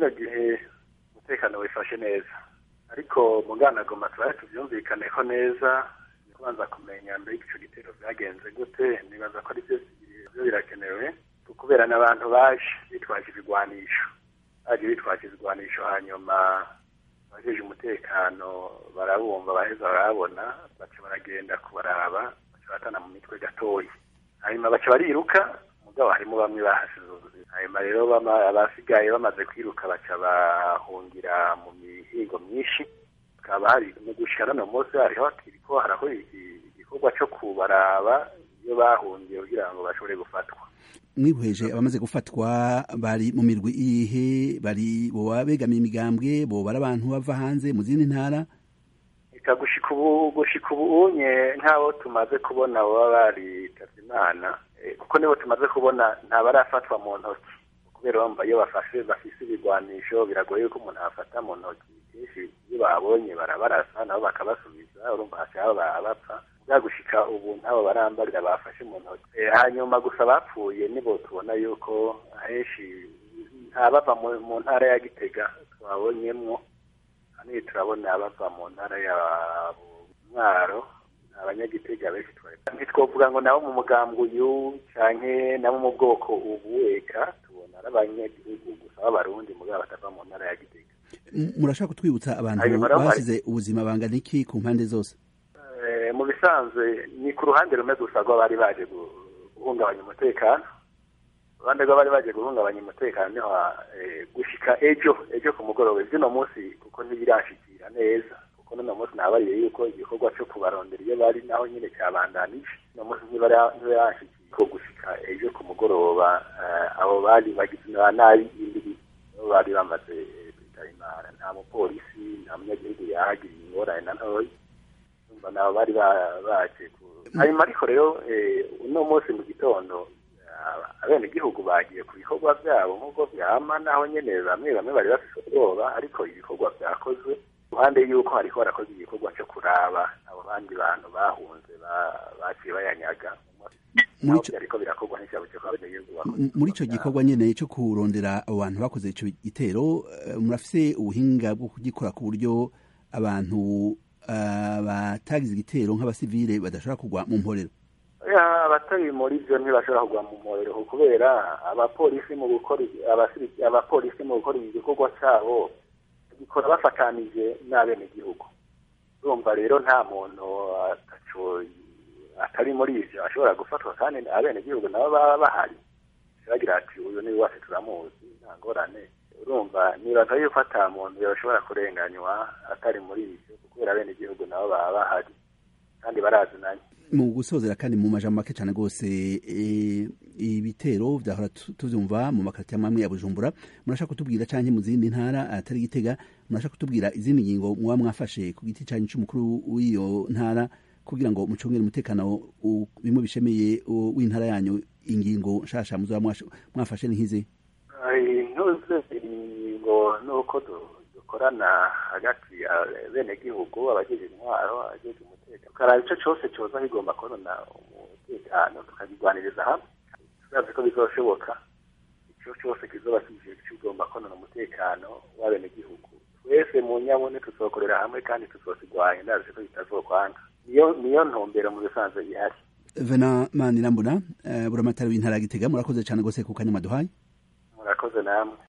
kino gihe umutekano wifashe neza ariko muganagoma tubaye tubyumvikaneho neza ni kubanza kumenya mbere ico gitero vyagenze gute nibaza ko ari byo byo birakenewe kubera n'abantu baje bitwaje ibigwanisho baje bitwaje ibigwanisho hanyuma abajeje umutekano barabumva baheza barabona baca baragenda kubaraba baca batana mu mitwe gatoya hanyuma baca bariruka mugabo harimo bamwe bahasize ubuzima hanyuma rero abasigaye bamaze kwiruka baca bahungira mu mihigo myinshi hakaba hari mu gushika no munsi hariho kiriko haraho igikorwa co kubaraba iyo bahungiye kugira ngo bashobore gufatwa mwihweje abamaze gufatwa bari mu mirwi iyihe bari boba begamiye imigambwe boba ari abantu bava hanze mu zindi ntara eka gushika ubu gushika ubu unye nk'abo tumaze kubona baba baritavye imana kuko nibo tumaze kubona ntabarafatwa mu ntoki kubera bamba iyo bafashe bafise ibigwanisho biragoye yuko umuntu afata mu ntoki kenshi iyo babonye barabarasa nabo bakabasubiza urumva hashaka bapfa gushika ubu ntabo barambarira bafashe mu ntoki hanyuma gusa bapfuye nibo tubona yuko henshi ntabava mu ntara ya gitega twabonyemwo hanini turabona bava mu ntara ya mwaro abanyagitega benshi ntitwovuga ngo nabo mu mugambwe uyu canke nabo mu bwoko ubu eka tubona ari abanyagihugu gusa b'abarundi mugabo batava mu ntara ya gitega murashaka kutwibutsa abantu basize ubuzima bangana iki ku mpande zose mu bisanzwe ni ku ruhande rumwe gusa rw'abari baje guhungabanya umutekano uruhande rw'abari baje guhungabanya umutekano niho gushika ejo ejo ku mugoroba iby'uno munsi kuko ntibirashikira neza kuko n'uno munsi nabariye yuko igikorwa cyo kubarondera iyo bari naho nyine cyabandanije uno munsi ntibirashikira ko gushika ejo ku mugoroba abo bari bagize na nabi indiri bari bamaze kwitaba imana nta mupolisi nta munyagihugu yahagiriye ingorane na ntoya nabo bari baje hanyuma ariko rero uno munsi mu gitondo abenegihugu bagiye ku bikorwa byabo nk'uko byama naho nyene bamwe bamwe bari bafise ubwoba ariko ibikorwa vyakozwe ruhande yuko hariko harakoze igikorwa co kuraba abo bandi bantu bahunze baciye bayanyaga muri ico gikorwa nyene co kurondera abo bantu bakoze ico gitero murafise ubuhinga bwo kugikora ku buryo abantu batagize igitero nk'abasivile badashobora kugwa mu mporero abatari muri byo ntibashobora kugwa mu mporero kubera abapolisi mu gukora abapolisi mu gukora igikorwa cyabo gikora bafatanije n'abenegihugu urumva rero nta muntu atari muri ibyo ashobora gufatwa kandi abenegihugu nabo baba bahari bagira ati uyu ni wacu turamuzi nta ngorane urumva nibaza yuko ata muntu yashobora kurenganywa atari muri ibyo kubera abenegihugu nabo baba bahari kandi barazinanye mu gusozera kandi mu majambo make cyane rwose ibitero byahora tubyumva mu makarita amwe ya bujumbura murashaka kutubwira cyangwa mu zindi ntara atari gitega murashaka kutubwira izindi ngingo muba mwafashe ku giti cyanyu cy'umukuru w'iyo ntara kugira ngo mucungere umutekano bimwe bishemeye w'intara yanyu ingingo nshasha muzaba mwafashe ni nk'izi intuze ingingo nuko dukorana hagati ya benegihugu abagize intwaro abagize umutekano tukaraba icyo cyose cyoza kigomba konona umutekano tukabigwaniriza hamwe turazi ko bizoshoboka icyo cyose kizoba kije kigomba konona umutekano w'abenegihugu twese mu nyabune tuzokorera hamwe kandi tuzosigwanya ndazi ko bitazokwanga niyo niyo ntumbero mu bisanzwe ihari vena manirambona buramatari w'intara ya gitega murakoze cyane rwose ku kanya maduhaye murakoze namwe